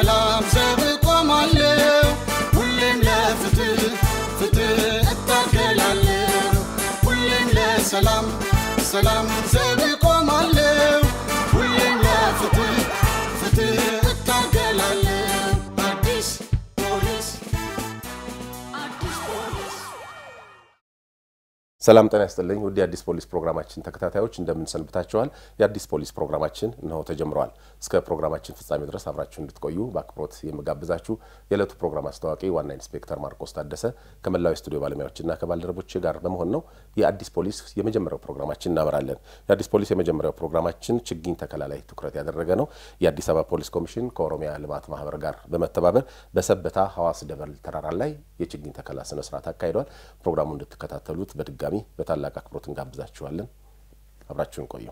ለሰላም ዘብ ቆማለሁ ሁሌም ለፍትህ ፍትህ እታገላለሁ ሁሌም ለሰላም ሰላም ዘብ ቆማለሁ ሁሌም ለፍትህ ፍትህ እታገላለሁ አዲስ ፖሊስ አዲስ ፖሊስ ሰላም ጤና ይስጥልኝ ውድ የአዲስ ፖሊስ ፕሮግራማችን ተከታታዮች እንደምን ሰንብታችኋል? የአዲስ ፖሊስ ፕሮግራማችን እነሆ ተጀምረዋል። እስከ ፕሮግራማችን ፍጻሜ ድረስ አብራችሁ እንድትቆዩ በአክብሮት የምጋብዛችሁ የዕለቱ ፕሮግራም አስተዋቂ ዋና ኢንስፔክተር ማርቆስ ታደሰ ከመላው የስቱዲዮ ባለሙያዎችና ከባልደረቦች ጋር በመሆን ነው። የአዲስ ፖሊስ የመጀመሪያው ፕሮግራማችን እናበራለን። የአዲስ ፖሊስ የመጀመሪያው ፕሮግራማችን ችግኝ ተከላ ላይ ትኩረት ያደረገ ነው። የአዲስ አበባ ፖሊስ ኮሚሽን ከኦሮሚያ ልማት ማህበር ጋር በመተባበር በሰበታ ሐዋስ ደበል ተራራ ላይ የችግኝ ተከላ ስነስርዓት አካሂዷል። ፕሮግራሙ እንድትከታተሉት በድጋሚ በታላቅ አክብሮት እንጋብዛችኋለን። አብራችሁን ቆዩ።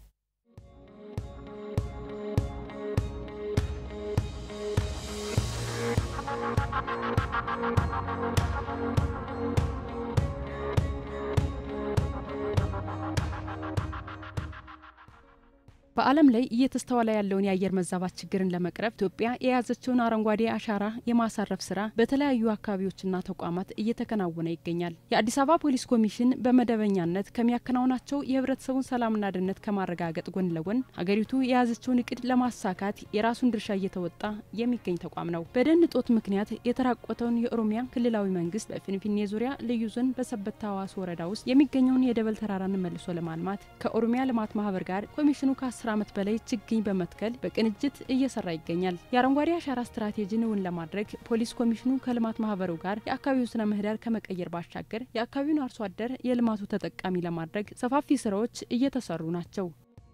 በዓለም ላይ እየተስተዋለ ያለውን የአየር መዛባት ችግርን ለመቅረፍ ኢትዮጵያ የያዘችውን አረንጓዴ አሻራ የማሳረፍ ስራ በተለያዩ አካባቢዎችና ተቋማት እየተከናወነ ይገኛል። የአዲስ አበባ ፖሊስ ኮሚሽን በመደበኛነት ከሚያከናውናቸው የህብረተሰቡን ሰላምና ደህንነት ከማረጋገጥ ጎን ለጎን ሀገሪቱ የያዘችውን እቅድ ለማሳካት የራሱን ድርሻ እየተወጣ የሚገኝ ተቋም ነው። በደን እጦት ምክንያት የተራቆተውን የኦሮሚያ ክልላዊ መንግስት በፊንፊኔ ዙሪያ ልዩ ዞን በሰበታ ሐዋስ ወረዳ ውስጥ የሚገኘውን የደበል ተራራን መልሶ ለማልማት ከኦሮሚያ ልማት ማህበር ጋር ኮሚሽኑ ከ10 ዓመት በላይ ችግኝ በመትከል በቅንጅት እየሰራ ይገኛል። የአረንጓዴ አሻራ ስትራቴጂን እውን ለማድረግ ፖሊስ ኮሚሽኑ ከልማት ማህበሩ ጋር የአካባቢው ስነ ምህዳር ከመቀየር ባሻገር የአካባቢውን አርሶ አደር የልማቱ ተጠቃሚ ለማድረግ ሰፋፊ ስራዎች እየተሰሩ ናቸው።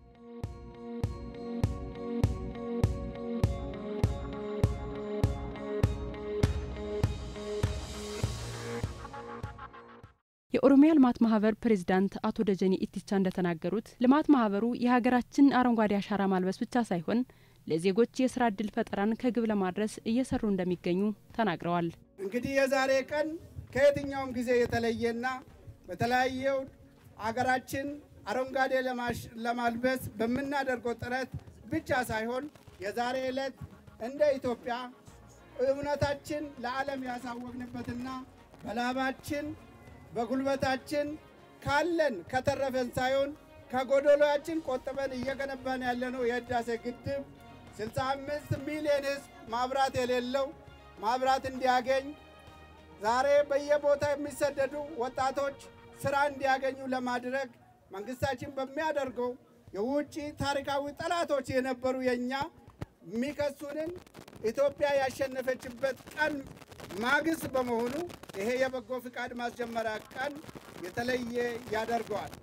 የኦሮሚያ ልማት ማህበር ፕሬዚዳንት አቶ ደጀኔ ኢቲቻ እንደተናገሩት ልማት ማህበሩ የሀገራችን አረንጓዴ አሻራ ማልበስ ብቻ ሳይሆን ለዜጎች የስራ እድል ፈጠራን ከግብ ለማድረስ እየሰሩ እንደሚገኙ ተናግረዋል። እንግዲህ የዛሬ ቀን ከየትኛውም ጊዜ የተለየና በተለያየው አገራችን አረንጓዴ ለማልበስ በምናደርገው ጥረት ብቻ ሳይሆን የዛሬ ዕለት እንደ ኢትዮጵያ እውነታችን ለዓለም ያሳወቅንበትና በላባችን በጉልበታችን ካለን ከተረፈን ሳይሆን ከጎደሎያችን ቆጥበን እየገነባን ያለነው የህዳሴ ግድብ 65 ሚሊዮን ህዝብ ማብራት የሌለው ማብራት እንዲያገኝ ዛሬ በየቦታ የሚሰደዱ ወጣቶች ስራ እንዲያገኙ ለማድረግ መንግስታችን በሚያደርገው የውጭ ታሪካዊ ጠላቶች የነበሩ የእኛ የሚከሱንን ኢትዮጵያ ያሸነፈችበት ቀን ማግስት በመሆኑ ይሄ የበጎ ፍቃድ ማስጀመሪያ ቀን የተለየ ያደርገዋል።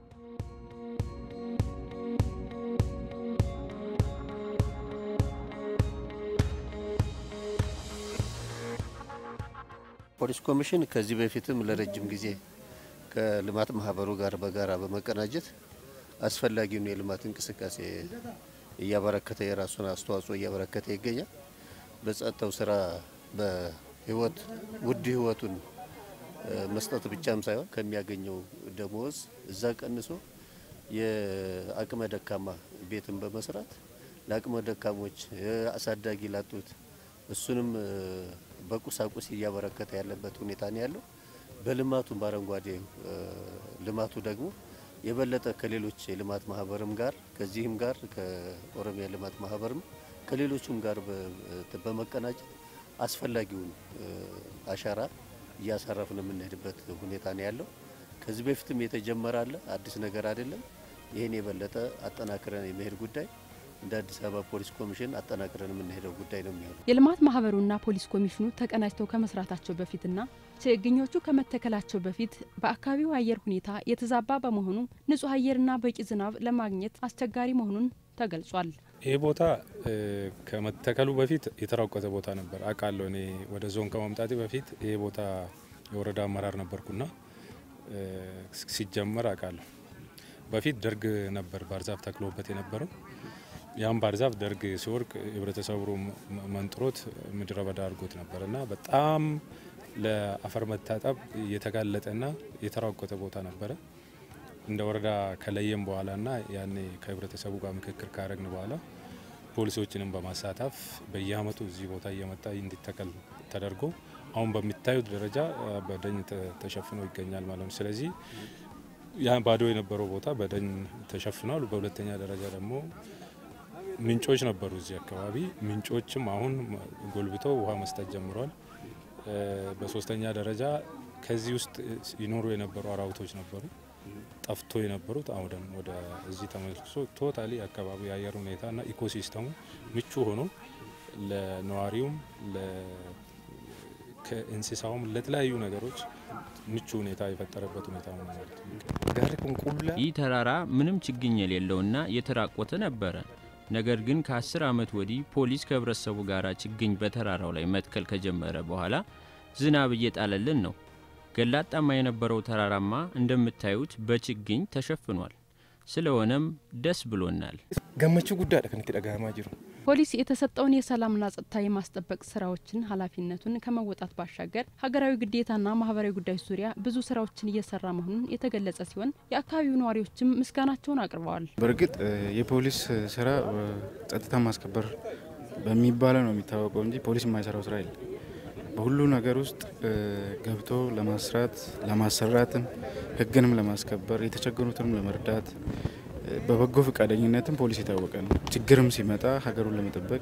ፖሊስ ኮሚሽን ከዚህ በፊትም ለረጅም ጊዜ ከልማት ማህበሩ ጋር በጋራ በመቀናጀት አስፈላጊውን የልማት እንቅስቃሴ እያበረከተ የራሱን አስተዋጽኦ እያበረከተ ይገኛል። በጸጥታው ስራ በህይወት ውድ ህይወቱን መስጠት ብቻም ሳይሆን ከሚያገኘው ደሞዝ እዛ ቀንሶ የአቅመ ደካማ ቤትን በመስራት ለአቅመ ደካሞች አሳዳጊ ላጡት እሱንም በቁሳቁስ እያበረከተ ያለበት ሁኔታ ነው ያለው። በልማቱ በአረንጓዴ ልማቱ ደግሞ የበለጠ ከሌሎች የልማት ማህበርም ጋር ከዚህም ጋር ከኦሮሚያ ልማት ማህበርም ከሌሎቹም ጋር በመቀናጀት አስፈላጊውን አሻራ እያሳረፍን የምንሄድበት ሁኔታ ነው ያለው። ከዚህ በፊትም የተጀመረ አለ፣ አዲስ ነገር አይደለም። ይህን የበለጠ አጠናክረን የመሄድ ጉዳይ እንደ አዲስ አበባ ፖሊስ ኮሚሽን አጠናክረን የምንሄደው ጉዳይ ነው የሚሆነው። የልማት ማህበሩና ፖሊስ ኮሚሽኑ ተቀናጅተው ከመስራታቸው በፊትና ችግኞቹ ከመተከላቸው በፊት በአካባቢው አየር ሁኔታ የተዛባ በመሆኑ ንጹህ አየርና በቂ ዝናብ ለማግኘት አስቸጋሪ መሆኑን ተገልጿል። ይህ ቦታ ከመተከሉ በፊት የተራቆተ ቦታ ነበር አውቃለሁ። እኔ ወደ ዞን ከመምጣቴ በፊት ይህ ቦታ የወረዳ አመራር ነበርኩና ሲጀመር አውቃለሁ። በፊት ደርግ ነበር ባርዛፍ ተክሎበት የነበረው ያም ባርዛፍ ደርግ ሲወርቅ ህብረተሰቡ መንጥሮት ምድረ በዳ አድርጎት ነበር እና በጣም ለአፈር መታጠብ የተጋለጠና የተራቆተ ቦታ ነበረ። እንደ ወረዳ ከለየም በኋላ ና ያኔ ከህብረተሰቡ ጋር ምክክር ካረግን በኋላ ፖሊሶችንም በማሳተፍ በየአመቱ እዚህ ቦታ እየመጣ እንዲተከል ተደርጎ አሁን በሚታዩት ደረጃ በደን ተሸፍኖ ይገኛል ማለት ነው። ስለዚህ ያ ባዶ የነበረው ቦታ በደን ተሸፍኗል። በሁለተኛ ደረጃ ደግሞ ምንጮች ነበሩ እዚህ አካባቢ ምንጮችም አሁን ጎልብተው ውሃ መስጠት ጀምረዋል። በሶስተኛ ደረጃ ከዚህ ውስጥ ይኖሩ የነበሩ አራዊቶች ነበሩ ጠፍቶ የነበሩት አሁን ደግሞ ወደ እዚህ ተመልሶ ቶታሊ አካባቢ የአየር ሁኔታና ኢኮሲስተሙ ምቹ ሆኖ ለነዋሪውም ከእንስሳውም ለተለያዩ ነገሮች ምቹ ሁኔታ የፈጠረበት ሁኔታ ነው ማለት ነው። ይህ ተራራ ምንም ችግኝ የሌለውና የተራቆተ ነበረ። ነገር ግን ከአስር ዓመት ወዲህ ፖሊስ ከህብረተሰቡ ጋር ችግኝ በተራራው ላይ መትከል ከጀመረ በኋላ ዝናብ እየጣለልን ነው። ገላጣማ የነበረው ተራራማ እንደምታዩት በችግኝ ተሸፍኗል። ስለሆነም ደስ ብሎናል። ገመቹ ጉዳይ ከንቲ ደጋማ ጅሩ ፖሊስ የተሰጠውን የሰላምና ጸጥታ የማስጠበቅ ስራዎችን ኃላፊነቱን ከመወጣት ባሻገር ሀገራዊ ግዴታና ማህበራዊ ጉዳዮች ዙሪያ ብዙ ስራዎችን እየሰራ መሆኑን የተገለጸ ሲሆን የአካባቢው ነዋሪዎችም ምስጋናቸውን አቅርበዋል። በእርግጥ የፖሊስ ስራ ጸጥታ ማስከበር በሚባለው ነው የሚታወቀው እንጂ ፖሊስ የማይሰራው ስራ የለም። በሁሉ ነገር ውስጥ ገብቶ ለማስራት ለማሰራትም ህግንም ለማስከበር የተቸገሩትንም ለመርዳት በበጎ ፈቃደኝነትም ፖሊስ የታወቀ ነው። ችግርም ሲመጣ ሀገሩን ለመጠበቅ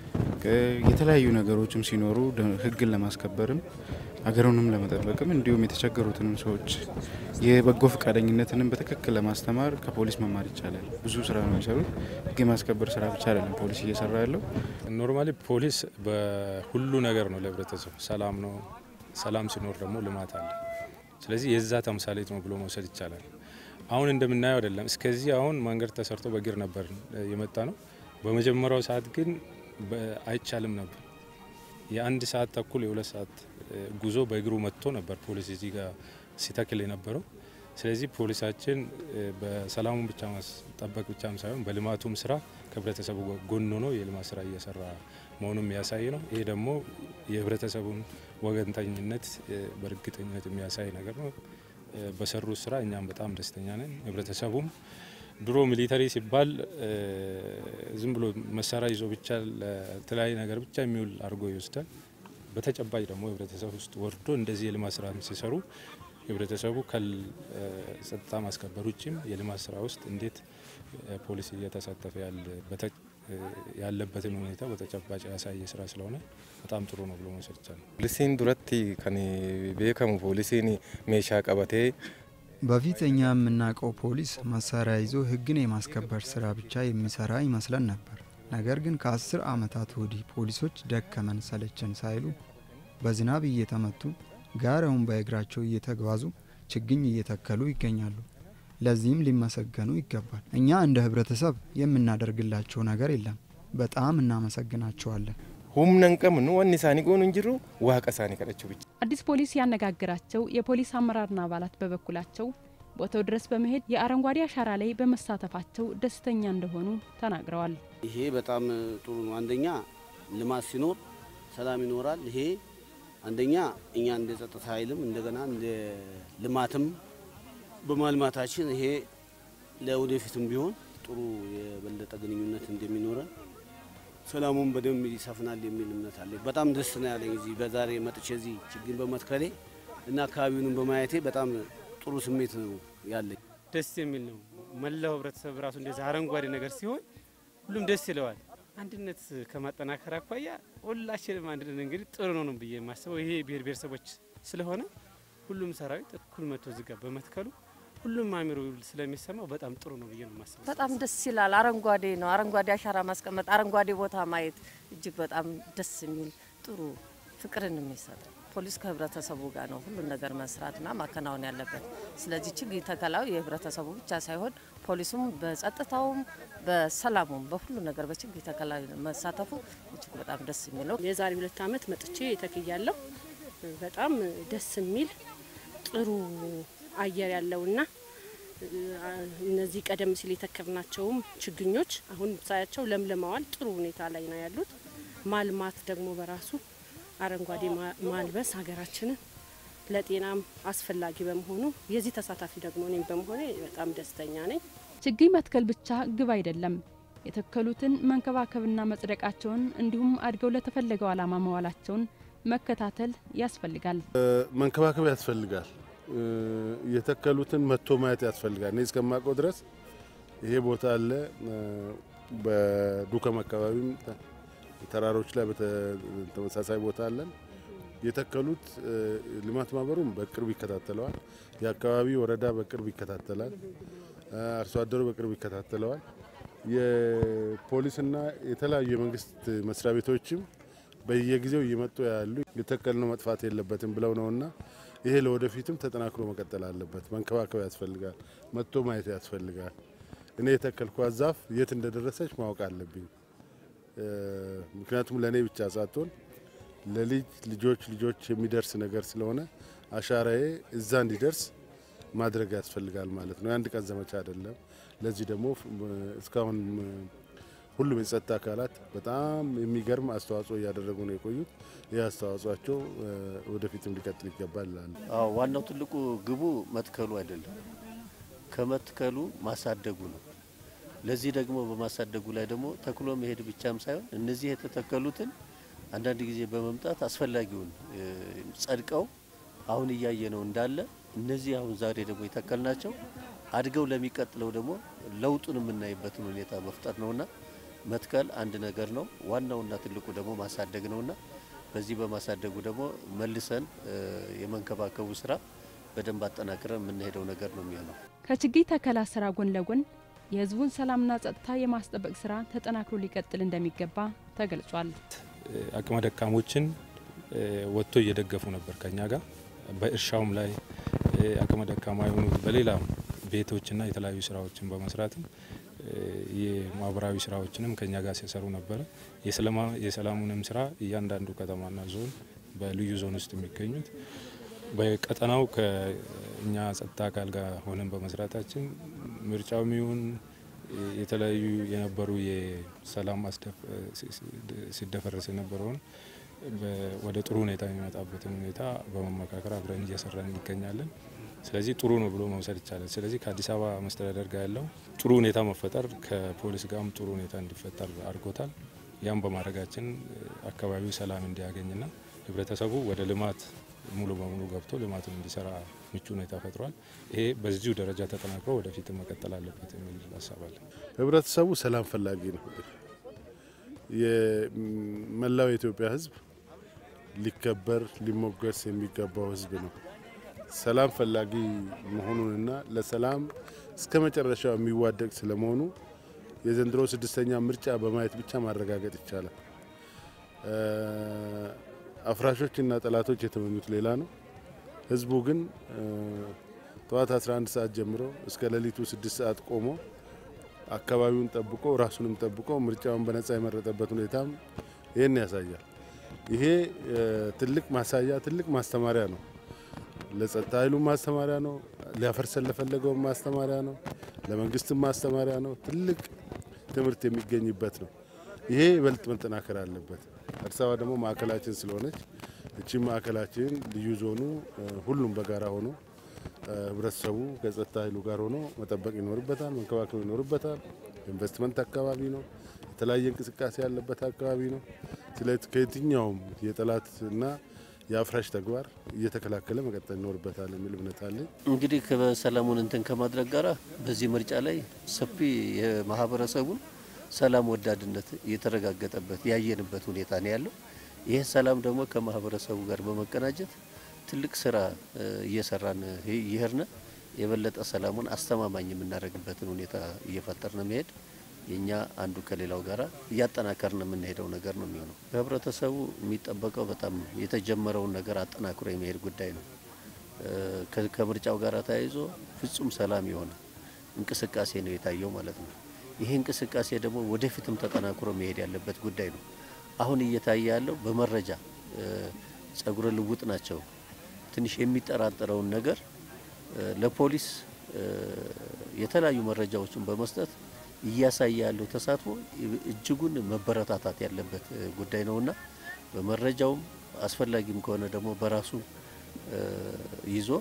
የተለያዩ ነገሮችም ሲኖሩ ህግን ለማስከበርም ሀገሩንም ለመጠበቅም እንዲሁም የተቸገሩትንም ሰዎች የበጎ ፈቃደኝነትንም በትክክል ለማስተማር ከፖሊስ መማር ይቻላል። ብዙ ስራ ነው የሚሰሩት። ህግ የማስከበር ስራ ብቻ አይደለም ፖሊስ እየሰራ ያለው። ኖርማሊ ፖሊስ በሁሉ ነገር ነው ለህብረተሰቡ ሰላም ነው። ሰላም ሲኖር ደግሞ ልማት አለ። ስለዚህ የዛ ተምሳሌት ነው ብሎ መውሰድ ይቻላል። አሁን እንደምናየው አይደለም። እስከዚህ አሁን መንገድ ተሰርቶ በእግር ነበር የመጣ ነው። በመጀመሪያው ሰዓት ግን አይቻልም ነበር። የአንድ ሰዓት ተኩል የሁለት ሰዓት ጉዞ በእግሩ መጥቶ ነበር ፖሊስ እዚህ ጋር ሲተክል የነበረው። ስለዚህ ፖሊሳችን በሰላሙን ብቻ ማስጠበቅ ብቻም ሳይሆን በልማቱም ስራ ከህብረተሰቡ ጎን ሆኖ የልማት ስራ እየሰራ መሆኑን የሚያሳይ ነው። ይሄ ደግሞ የህብረተሰቡን ወገንተኝነት በእርግጠኝነት የሚያሳይ ነገር ነው። በሰሩት ስራ እኛም በጣም ደስተኛ ነን። ህብረተሰቡም ድሮ ሚሊተሪ ሲባል ዝም ብሎ መሳሪያ ይዞ ብቻ ለተለያየ ነገር ብቻ የሚውል አድርጎ ይወስዳል። በተጨባጭ ደግሞ ህብረተሰብ ውስጥ ወርዶ እንደዚህ የልማት ስራ ሲሰሩ ህብረተሰቡ ከጸጥታ ማስከበር ውጭም የልማት ስራ ውስጥ እንዴት ፖሊስ እየተሳተፈ ያለበትን ሁኔታ በተጨባጭ ያሳየ ስራ ስለሆነ በጣም ጥሩ ነው ብሎ መውሰድ ይቻላል። ፖሊሲን ዱረቲ ከን ቤከሙ ፖሊሲን ሜሻ ቀበቴ በፊት እኛ የምናውቀው ፖሊስ መሳሪያ ይዞ ህግን የማስከበር ስራ ብቻ የሚሰራ ይመስለን ነበር። ነገር ግን ከአስር ዓመታት ወዲህ ፖሊሶች ደከመን ሰለቸን ሳይሉ በዝናብ እየተመቱ ጋራውን በእግራቸው እየተጓዙ ችግኝ እየተከሉ ይገኛሉ። ለዚህም ሊመሰገኑ ይገባል። እኛ እንደ ህብረተሰብ የምናደርግላቸው ነገር የለም። በጣም እናመሰግናቸዋለን። ሁምነን ቀምኑ ወን ሳኒ ጎኑ እንጅሩ ዋቀ ሳኒ ከደችው ብቻ አዲስ ፖሊስ ያነጋግራቸው የፖሊስ አመራርና አባላት በበኩላቸው ቦታው ድረስ በመሄድ የአረንጓዴ አሻራ ላይ በመሳተፋቸው ደስተኛ እንደሆኑ ተናግረዋል። ይሄ በጣም ጥሩ ነው። አንደኛ ልማት ሲኖር ሰላም ይኖራል። ይሄ አንደኛ እኛ እንደ ጸጥታ ኃይልም እንደገና እንደ ልማትም በማልማታችን ይሄ ለወደፊትም ቢሆን ጥሩ የበለጠ ግንኙነት እንደሚኖረን ሰላሙን በደንብ ይሰፍናል የሚል እምነት አለ። በጣም ደስ ነው ያለኝ እዚህ በዛሬ መጥቼ እዚህ ችግኝ በመትከሌ እና አካባቢውንም በማየቴ በጣም ጥሩ ስሜት ነው ያለኝ። ደስ የሚል ነው። መላው ህብረተሰብ ራሱ እንደዚህ አረንጓዴ ነገር ሲሆን ሁሉም ደስ ይለዋል። አንድነት ከማጠናከር አኳያ ሁላችንም አንድነት እንግዲህ ጥሩ ነው ነው ብዬ የማስበው ይሄ ብሔር ብሔረሰቦች ስለሆነ ሁሉም ሰራዊት እኩል መጥቶ እዚህ ጋር በመትከሉ ሁሉም አሚሮ ስለሚሰማው በጣም ጥሩ ነው ብዬ ነው የማስበው። በጣም ደስ ይላል። አረንጓዴ ነው። አረንጓዴ አሻራ ማስቀመጥ፣ አረንጓዴ ቦታ ማየት እጅግ በጣም ደስ የሚል ጥሩ ፍቅርን የሚሰጥ ፖሊስ ከህብረተሰቡ ጋር ነው ሁሉን ነገር መስራትና ማከናወን ያለበት። ስለዚህ ችግኝ ተከላው የህብረተሰቡ ብቻ ሳይሆን ፖሊሱም በጸጥታውም በሰላሙም በሁሉ ነገር በችግኝ ተከላ መሳተፉ እጅግ በጣም ደስ የሚለው የዛሬ ሁለት ዓመት መጥቼ ተክያለሁ። በጣም ደስ የሚል ጥሩ አየር ያለውና እነዚህ ቀደም ሲል የተከልናቸውም ችግኞች አሁን ሳያቸው ለምልመዋል። ጥሩ ሁኔታ ላይ ነው ያሉት። ማልማት ደግሞ በራሱ አረንጓዴ ማልበስ ሀገራችንን ለጤናም አስፈላጊ በመሆኑ የዚህ ተሳታፊ ደግሞ እኔም በመሆኔ በጣም ደስተኛ ነኝ። ችግኝ መትከል ብቻ ግብ አይደለም። የተከሉትን መንከባከብና መጽደቃቸውን እንዲሁም አድገው ለተፈለገው ዓላማ መዋላቸውን መከታተል ያስፈልጋል። መንከባከብ ያስፈልጋል። የተከሉትን መጥቶ ማየት ያስፈልጋል። እኔ እስከማውቀው ድረስ ይሄ ቦታ አለ። በዱከም አካባቢም ተራሮች ላይ ተመሳሳይ ቦታ አለን። የተከሉት ልማት ማህበሩም በቅርብ ይከታተለዋል። የአካባቢ ወረዳ በቅርብ ይከታተላል። አርሶ አደሩ በቅርብ ይከታተለዋል። የፖሊስና የተለያዩ የመንግስት መስሪያ ቤቶችም በየጊዜው እየመጡ ያሉ የተከልነው መጥፋት የለበትም ብለው ነውና ይሄ ለወደፊትም ተጠናክሮ መቀጠል አለበት። መንከባከብ ያስፈልጋል። መጥቶ ማየት ያስፈልጋል። እኔ የተከልኳት ዛፍ የት እንደደረሰች ማወቅ አለብኝ። ምክንያቱም ለእኔ ብቻ ሳትሆን ለልጅ ልጆች ልጆች የሚደርስ ነገር ስለሆነ አሻራዬ እዛ እንዲደርስ ማድረግ ያስፈልጋል ማለት ነው። የአንድ ቀን ዘመቻ አይደለም። ለዚህ ደግሞ እስካሁን ሁሉም የጸጥታ አካላት በጣም የሚገርም አስተዋጽኦ እያደረጉ ነው የቆዩት። ይህ አስተዋጽኦቸው ወደፊትም ሊቀጥል ይገባል ይላሉ። አዎ ዋናው ትልቁ ግቡ መትከሉ አይደለም፣ ከመትከሉ ማሳደጉ ነው። ለዚህ ደግሞ በማሳደጉ ላይ ደግሞ ተክሎ መሄድ ብቻም ሳይሆን እነዚህ የተተከሉትን አንዳንድ ጊዜ በመምጣት አስፈላጊውን ጸድቀው አሁን እያየ ነው እንዳለ እነዚህ አሁን ዛሬ ደግሞ የተከልናቸው አድገው ለሚቀጥለው ደግሞ ለውጡን የምናይበትን ሁኔታ መፍጠር ነውና መትከል አንድ ነገር ነው። ዋናውና ትልቁ ደግሞ ማሳደግ ነውና በዚህ በማሳደጉ ደግሞ መልሰን የመንከባከቡ ስራ በደንብ አጠናክረን የምንሄደው ነገር ነው የሚሆነው። ከችግኝ ተከላ ስራ ጎን ለጎን የህዝቡን ሰላምና ጸጥታ የማስጠበቅ ስራ ተጠናክሮ ሊቀጥል እንደሚገባ ተገልጿል። አቅመ ደካሞችን ወጥቶ እየደገፉ ነበር ከኛ ጋር በእርሻውም ላይ አቅመ ደካማ የሆኑ በሌላ ቤቶችና የተለያዩ ስራዎችን በመስራትም የማህበራዊ ስራዎችንም ከኛ ጋር ሲሰሩ ነበረ። የሰላሙንም ስራ እያንዳንዱ ከተማና ዞን በልዩ ዞን ውስጥ የሚገኙት በቀጠናው ከእኛ ጸጥታ አካል ጋር ሆነን በመስራታችን ምርጫውም ይሁን የተለያዩ የነበሩ የሰላም ሲደፈረስ የነበረውን ወደ ጥሩ ሁኔታ የሚመጣበትን ሁኔታ በመመካከር አብረን እየሰራን እንገኛለን። ስለዚህ ጥሩ ነው ብሎ መውሰድ ይቻላል። ስለዚህ ከአዲስ አበባ መስተዳደር ጋር ያለው ጥሩ ሁኔታ መፈጠር ከፖሊስ ጋርም ጥሩ ሁኔታ እንዲፈጠር አድርጎታል። ያም በማድረጋችን አካባቢው ሰላም እንዲያገኝና ህብረተሰቡ ወደ ልማት ሙሉ በሙሉ ገብቶ ልማቱን እንዲሰራ ምቹ ሁኔታ ፈጥሯል። ይሄ በዚሁ ደረጃ ተጠናክሮ ወደፊት መቀጠል አለበት የሚል ሀሳብ አለ። ህብረተሰቡ ሰላም ፈላጊ ነው። የመላው የኢትዮጵያ ህዝብ ሊከበር ሊሞገስ የሚገባው ህዝብ ነው። ሰላም ፈላጊ መሆኑንና ለሰላም እስከ መጨረሻው የሚዋደቅ ስለመሆኑ የዘንድሮ ስድስተኛ ምርጫ በማየት ብቻ ማረጋገጥ ይቻላል። አፍራሾችና ጠላቶች የተመኙት ሌላ ነው። ህዝቡ ግን ጠዋት 11 ሰዓት ጀምሮ እስከ ሌሊቱ ስድስት ሰዓት ቆሞ አካባቢውን ጠብቆ ራሱንም ጠብቆ ምርጫውን በነጻ የመረጠበት ሁኔታም ይህን ያሳያል። ይሄ ትልቅ ማሳያ ትልቅ ማስተማሪያ ነው። ለጸጥታ ኃይሉ ማስተማሪያ ነው። ሊያፈርሰን ለፈለገው ማስተማሪያ ነው። ለመንግስትም ማስተማሪያ ነው። ትልቅ ትምህርት የሚገኝበት ነው። ይሄ ይበልጥ መጠናከር አለበት። አዲስ አበባ ደግሞ ማዕከላችን ስለሆነች እቺ ማዕከላችን ልዩ ዞኑ ሁሉም በጋራ ሆኖ ህብረተሰቡ ከጸጥታ ኃይሉ ጋር ሆኖ መጠበቅ ይኖርበታል፣ መንከባከብ ይኖርበታል። ኢንቨስትመንት አካባቢ ነው። የተለያየ እንቅስቃሴ ያለበት አካባቢ ነው። ስለዚህ ከየትኛውም የጠላትና የአፍራሽ ተግባር እየተከላከለ መቀጠል ይኖርበታል የሚል እምነት አለኝ። እንግዲህ ከሰላሙን እንትን ከማድረግ ጋራ በዚህ ምርጫ ላይ ሰፊ የማህበረሰቡን ሰላም ወዳድነት የተረጋገጠበት ያየንበት ሁኔታ ነው ያለው። ይህ ሰላም ደግሞ ከማህበረሰቡ ጋር በመቀናጀት ትልቅ ስራ እየሰራን ይሄድን የበለጠ ሰላሙን አስተማማኝ የምናደርግበትን ሁኔታ እየፈጠርን መሄድ የኛ አንዱ ከሌላው ጋር እያጠናከርን የምንሄደው ነገር ነው የሚሆነው። ከህብረተሰቡ የሚጠበቀው በጣም የተጀመረውን ነገር አጠናክሮ የመሄድ ጉዳይ ነው። ከምርጫው ጋር ተያይዞ ፍጹም ሰላም የሆነ እንቅስቃሴ ነው የታየው ማለት ነው። ይህ እንቅስቃሴ ደግሞ ወደፊትም ተጠናክሮ መሄድ ያለበት ጉዳይ ነው። አሁን እየታየ ያለው በመረጃ ጸጉረ ልውጥ ናቸው። ትንሽ የሚጠራጠረውን ነገር ለፖሊስ የተለያዩ መረጃዎችን በመስጠት እያሳየ ያለው ተሳትፎ እጅጉን መበረታታት ያለበት ጉዳይ ነውና በመረጃውም አስፈላጊም ከሆነ ደግሞ በራሱ ይዞ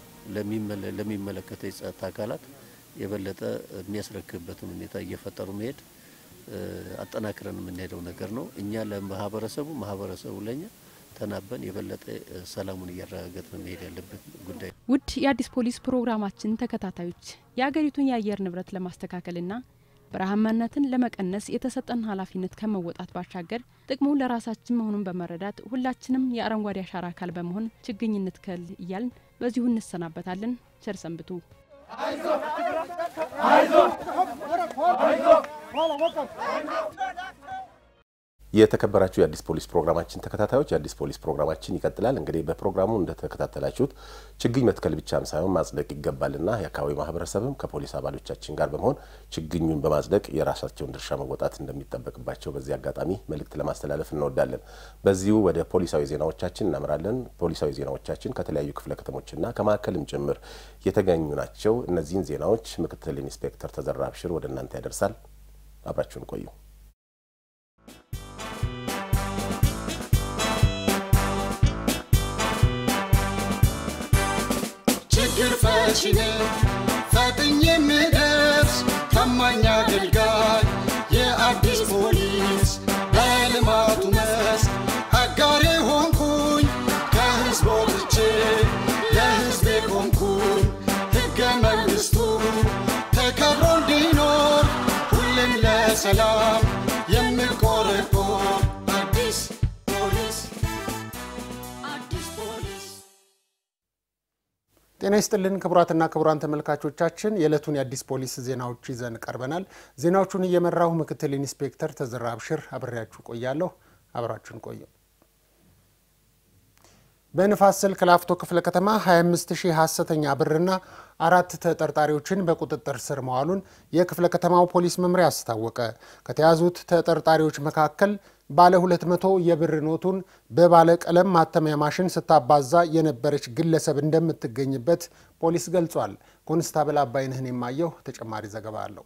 ለሚመለከተው የጸጥታ አካላት የበለጠ የሚያስረክብበትን ሁኔታ እየፈጠሩ መሄድ አጠናክረን የምንሄደው ነገር ነው። እኛ ለማህበረሰቡ፣ ማህበረሰቡ ለኛ ተናበን የበለጠ ሰላሙን እያረጋገጥን መሄድ ያለበት ጉዳይ ነው። ውድ የአዲስ ፖሊስ ፕሮግራማችን ተከታታዮች የሀገሪቱን የአየር ንብረት ለማስተካከልና በረሃማነትን ለመቀነስ የተሰጠን ኃላፊነት ከመወጣት ባሻገር ጥቅሙ ለራሳችን መሆኑን በመረዳት ሁላችንም የአረንጓዴ አሻራ አካል በመሆን ችግኝ እንትከል እያልን በዚሁ እንሰናበታለን። ቸር ሰንብቱ። የተከበራችሁ የአዲስ ፖሊስ ፕሮግራማችን ተከታታዮች የአዲስ ፖሊስ ፕሮግራማችን ይቀጥላል። እንግዲህ በፕሮግራሙ እንደተከታተላችሁት ችግኝ መትከል ብቻም ሳይሆን ማጽደቅ ይገባልና የአካባቢ ማህበረሰብም ከፖሊስ አባሎቻችን ጋር በመሆን ችግኙን በማጽደቅ የራሳቸውን ድርሻ መወጣት እንደሚጠበቅባቸው በዚህ አጋጣሚ መልእክት ለማስተላለፍ እንወዳለን። በዚሁ ወደ ፖሊሳዊ ዜናዎቻችን እናምራለን። ፖሊሳዊ ዜናዎቻችን ከተለያዩ ክፍለ ከተሞችና ከማዕከልም ጭምር የተገኙ ናቸው። እነዚህን ዜናዎች ምክትል ኢንስፔክተር ተዘራ አብሽር ወደ እናንተ ያደርሳል። አብራችሁን ቆዩ። ችግር ፈቺ ነኝ ፈጥኜ የምደርስ ታማኝ አገልጋይ የአዲስ ፖሊስ በልማቱ መስክ አጋሬ ሆንኩኝ ከህዝብ ወጥቼ ለህዝቤ ቆምኩኝ ሕገ መንግሥቱ ተከብሮ እንዲኖር ሁሌም ለሰላም የምቆረቆር አዲስ ፖሊስ አዲስ ፖሊስ ጤና ይስጥልን ክቡራትና ክቡራን ተመልካቾቻችን የዕለቱን የአዲስ ፖሊስ ዜናዎች ይዘን ቀርበናል። ዜናዎቹን እየመራሁ ምክትል ኢንስፔክተር ተዘራ አብሽር አብሬያችሁ ቆያለሁ። አብራችሁን ቆዩ። በንፋስ ስልክ ላፍቶ ክፍለ ከተማ 25 ሺህ ሀሰተኛ ብርና አራት ተጠርጣሪዎችን በቁጥጥር ስር መዋሉን የክፍለ ከተማው ፖሊስ መምሪያ አስታወቀ። ከተያዙት ተጠርጣሪዎች መካከል ባለ 200 የብር ኖቱን በባለ ቀለም ማተሚያ ማሽን ስታባዛ የነበረች ግለሰብ እንደምትገኝበት ፖሊስ ገልጿል። ኮንስታብል አባይነህን የማየው ተጨማሪ ዘገባ አለው።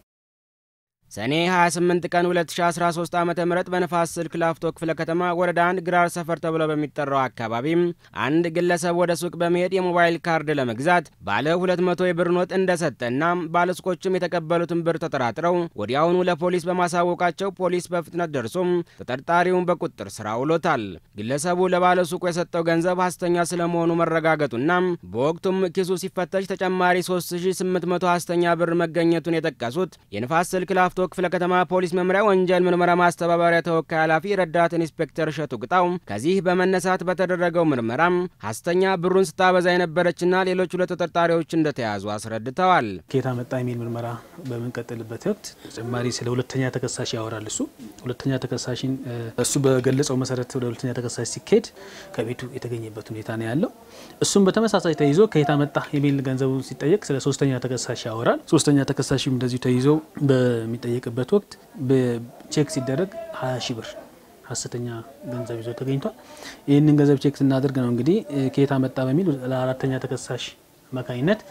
ሰኔ 28 ቀን 2013 ዓ ም በነፋስ ስልክ ላፍቶ ክፍለ ከተማ ወረዳ አንድ ግራር ሰፈር ተብሎ በሚጠራው አካባቢም አንድ ግለሰብ ወደ ሱቅ በመሄድ የሞባይል ካርድ ለመግዛት ባለ 200 የብር ኖት እንደሰጠና ባለሱቆችም የተቀበሉትን ብር ተጠራጥረው ወዲያውኑ ለፖሊስ በማሳወቃቸው ፖሊስ በፍጥነት ደርሶም ተጠርጣሪውን በቁጥጥር ስር አውሎታል። ግለሰቡ ለባለሱቁ የሰጠው ገንዘብ ሐሰተኛ ስለመሆኑ መረጋገጡና በወቅቱም ኪሱ ሲፈተሽ ተጨማሪ 3800 ሐሰተኛ ብር መገኘቱን የጠቀሱት የንፋስ ስልክ ላፍቶ ክፍለ ከተማ ፖሊስ መምሪያ ወንጀል ምርመራ ማስተባበሪያ ተወካይ ኃላፊ ረዳት ኢንስፔክተር እሸቱ ቅጣው ከዚህ በመነሳት በተደረገው ምርመራም ሐሰተኛ ብሩን ስታበዛ የነበረችና ሌሎች ሁለት ተጠርጣሪዎች እንደተያዙ አስረድተዋል። ከየት መጣ የሚል ምርመራ በምንቀጥልበት ወቅት ተጨማሪ ስለ ሁለተኛ ተከሳሽ ያወራል። እሱ ሁለተኛ ተከሳሽን እሱ በገለጸው መሰረት ወደ ሁለተኛ ተከሳሽ ሲካሄድ ከቤቱ የተገኘበት ሁኔታ ነው ያለው። እሱም በተመሳሳይ ተይዞ ከየት መጣ የሚል ገንዘቡ ሲጠየቅ ስለ ሶስተኛ ተከሳሽ ያወራል። ሶስተኛ ተከሳሽም እንደዚሁ ተይዞ በሚጠ የሚጠየቅበት ወቅት በቼክ ሲደረግ 20 ሺህ ብር ሀሰተኛ ገንዘብ ይዞ ተገኝቷል። ይህንን ገንዘብ ቼክ ስናደርግ ነው እንግዲህ ከየት መጣ በሚል ለአራተኛ ተከሳሽ አማካኝነት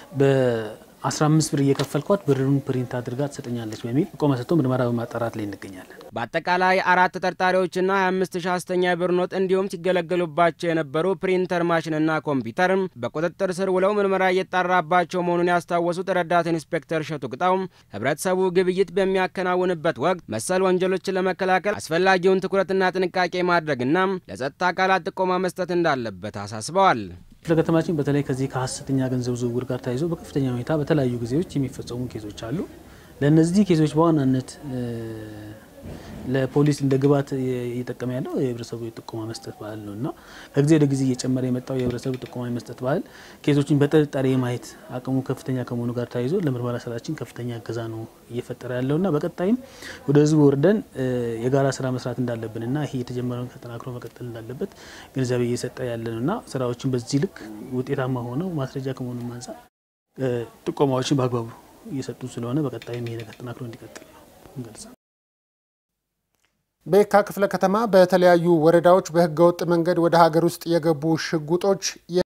በ15 ብር እየከፈልኳት ብሩን ፕሪንት አድርጋ ትሰጠኛለች በሚል ቆመ ሰጥቶ ምርመራ በማጣራት ላይ እንገኛለን። በአጠቃላይ አራት ተጠርጣሪዎችና 25 ሺህ ሐሰተኛ የብር ኖት እንዲሁም ሲገለገሉባቸው የነበሩ ፕሪንተር ማሽንና ኮምፒውተር በቁጥጥር ስር ውለው ምርመራ እየጣራባቸው መሆኑን ያስታወሱት ረዳት ኢንስፔክተር እሸቱ ቅጣው ህብረተሰቡ ግብይት በሚያከናውንበት ወቅት መሰል ወንጀሎችን ለመከላከል አስፈላጊውን ትኩረትና ጥንቃቄ ማድረግና ለጸጥታ አካላት ጥቆማ መስጠት እንዳለበት አሳስበዋል። ክፍለ ከተማችን በተለይ ከዚህ ከሀሰተኛ ገንዘብ ዝውውር ጋር ተያይዞ በከፍተኛ ሁኔታ በተለያዩ ጊዜዎች የሚፈጸሙ ኬዞች አሉ። ለእነዚህ ኬዞች በዋናነት ለፖሊስ እንደ ግብዓት እየጠቀመ ያለው የህብረተሰቡ የጥቆማ መስጠት ባህል ነው እና ከጊዜ ወደ ጊዜ እየጨመረ የመጣው የህብረተሰቡ ጥቆማ መስጠት ባህል ኬዞችን በጥርጣሬ የማየት አቅሙ ከፍተኛ ከመሆኑ ጋር ተያይዞ ለምርመራ ስራችን ከፍተኛ እገዛ ነው እየፈጠረ ያለው እና በቀጣይም ወደ ህዝቡ ወርደን የጋራ ስራ መስራት እንዳለብን እና ይሄ የተጀመረውን ተጠናክሮ መቀጠል እንዳለበት ግንዛቤ እየሰጠ ያለ ነው እና ስራዎችን በዚህ ልክ ውጤታማ ሆነው ማስረጃ ከመሆኑ አንጻር ጥቆማዎችን በአግባቡ እየሰጡ ስለሆነ በቀጣይም ይሄ ነገር ተጠናክሮ እንዲቀጥል ነው እንገልጻል። በየካ ክፍለ ከተማ በተለያዩ ወረዳዎች በህገወጥ መንገድ ወደ ሀገር ውስጥ የገቡ ሽጉጦች